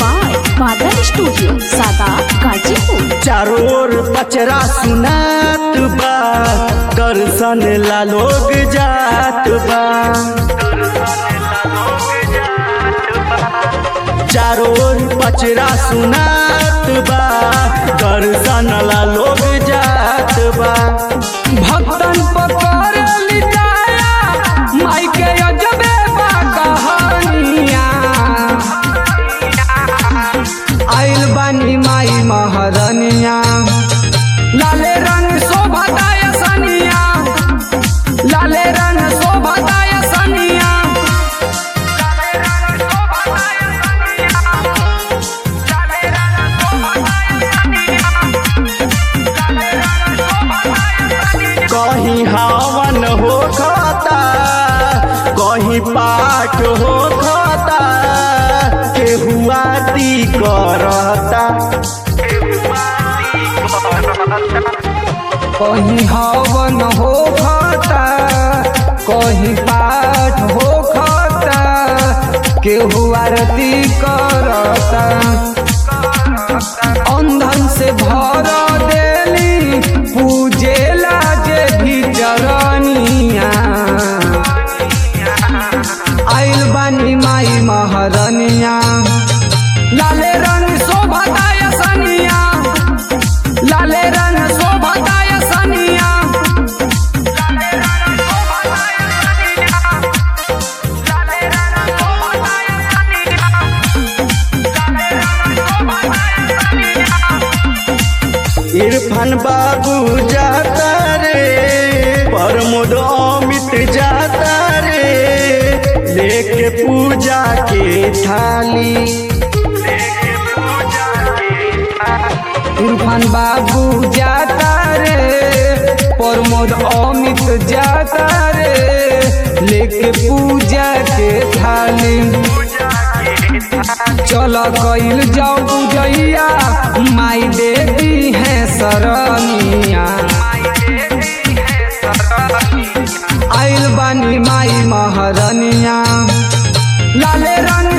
by Badal studio सादा गाजीपुर चारों ओर पचरा सुनात बा दर्शन ला लोग जात बा चारों ओर पचरा सुनात बा दर्शन ला लोग जात बा भक्तन पकड़ लिटाया माई के अजबे बा कहानिया आइल बानी माई महारनिया लाले रंग शोभताय सनिया लाले रंग शोभताय सनिया कहीं हवन हो खाता कहीं पाठ हो खाता केहू आरती करता कहीं हवन हो खाता कहीं पाठ हो खाता केहू आरती करता अंधन से भर देली पूजेला जे भी चरनिया आइल बानी माई महारनिया लाले रंग शोभताय सनिया लाले रंग शोभताय सनिया इरफान बाबू जाता रे प्रमोद अमित जाता रे लेके पूजा के थाली इरफान बाबू जाता रे प्रमोद अमित जाता रे लेके पूजा के थाली चल कइल जाओ पूजैया माई देवी है सरनिया आइल बानी माई महारनिया लाले रंग